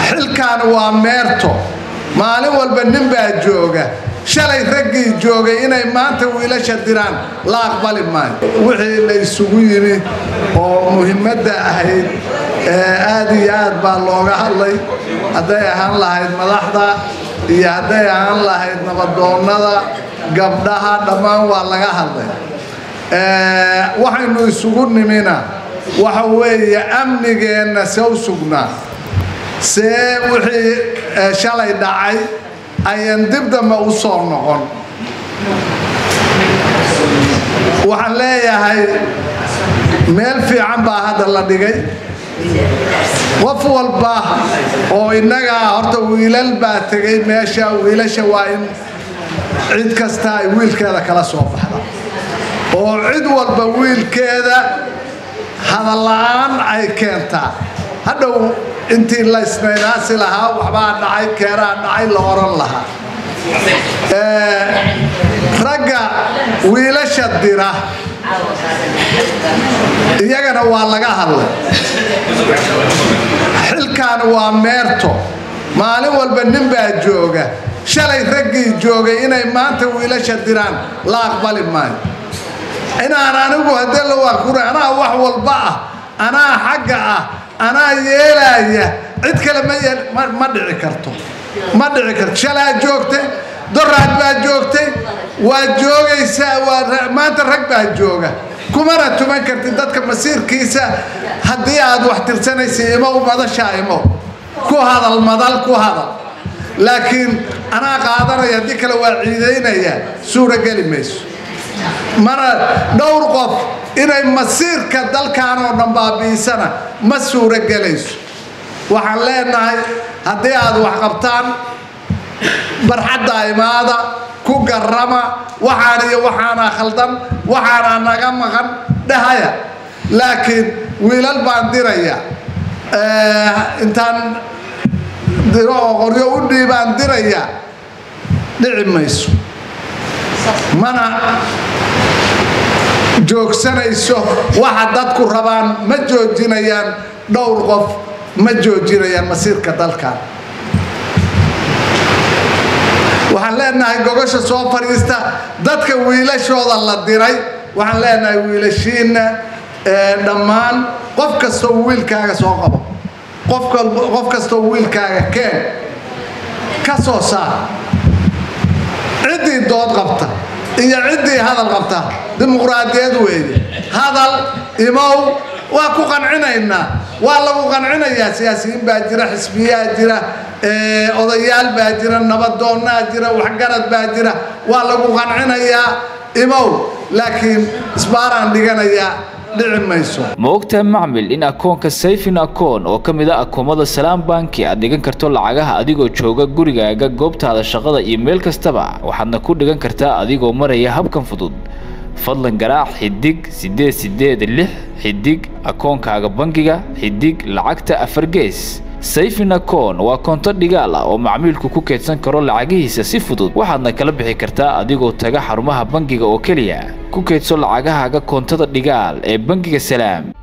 xilkan waa meerto maalin walba nin baa jooga shalay raggii joogay inay maanta wiilasha diraan la aqbali maayo wixii la isugu yimi oo muhiimadda ahayd aad iyo aad baa looga hadlay hadday ahaan lahayd madaxda iyo hadday ahaan lahayd nabadoonnada gabdhaha dhammaan waa laga hadlay waxaynu isugu nimina waxa weeye amnigeenna sew sugnaa see wixii shalay dhacay ayan dib dambe u soo noqon waxaan leeyahay meel fiican baa hadda la dhigay qof walba oo innagaa horta wiilal baa tegay meesha wiilasha waa in cid kasta ay wiilkeeda kala soo baxda oo cid walba wiilkeeda hadalla-aan ay keentaa hadhow intii la isnaynaasi lahaa waxbaa dhacay keeraa dhacay la oran lahaa ragga wiilasha dira iyagana waa laga hadlay xilkan waa meerto maalin walba nin baa jooga shalay raggii joogay inay maanta wiilasha diraan la aqbali maayo inaan anigu haddee la waakura anaa wax walba ah anaa xagga ah anaa yeelaya cid kale ma dhici karto ma dhici karto shalaa joogtay doraad baa joogtay waa joogaysaa maanta rag baa jooga kumana tuman kartid dadka masiirkiisa haddii aad wax tirsanaysa imow madashaa imow ku hadal madal ku hadal laakiin anaa qaadanaya haddii kale waa ciidaynaya suurageli mayso mana dhowr qof inay masiirka dalkan oo dhan baabi'isana ma suuro gelayso waxaan leenahay haddii aad wax qabtaan barxadda imaada ku garrama waxaan iyo waxaanaa khaldan waxaanaa naga maqan dhahaya laakiin wiilal baan diraya intaan diro oo qoryo u dhiibaan diraya dhici mayso mana joogsanayso waxa dadku rabaan ma joojinayaan dhowr qof ma joojinayaan masiirka dalkan waxaan leenahay gogosha soo fadhiista dadka wiilashooda la diray waxaan leenahay wiilashiinna dhammaan qof kastoo wiilkaaga soo qabo qof kastoo wiilkaaga keen ka soo saar ciddii dood qabta iyo ciddii hadal qabta dimuqraadiyad weeye hadal imow waa ku qancinaynaa waa lagu qancinayaa siyaasiyiin baa jira xisbiyaa jira odayaal baa jira nabadoonnaa jira waxgarad baa jira waa lagu qancinayaa imow laakiin isbaaraan dhiganayaa dhici mayso ma ogtahay macmil in akoonka sayfin akoon oo ka mid a akoomada salaam banki aad dhigan karto lacagaha adigoo jooga gurigaaga goobtaada shaqada iyo meel kastaba waxaadna ku dhigan kartaa adigoo maraya habkan fudud fadlan garaac xidig siddeed siddeed lix xidig akoonkaaga bangiga xidig lacagta afar gees sayfin akoon waa koonto dhigaal ah oo macmiilku ku keedsan karo lacagihiisa si fudud waxaadna kala bixi kartaa adigoo taga xarumaha bangiga oo keliya ku keedso lacagahaaga koontada dhigaal ee bangiga salaam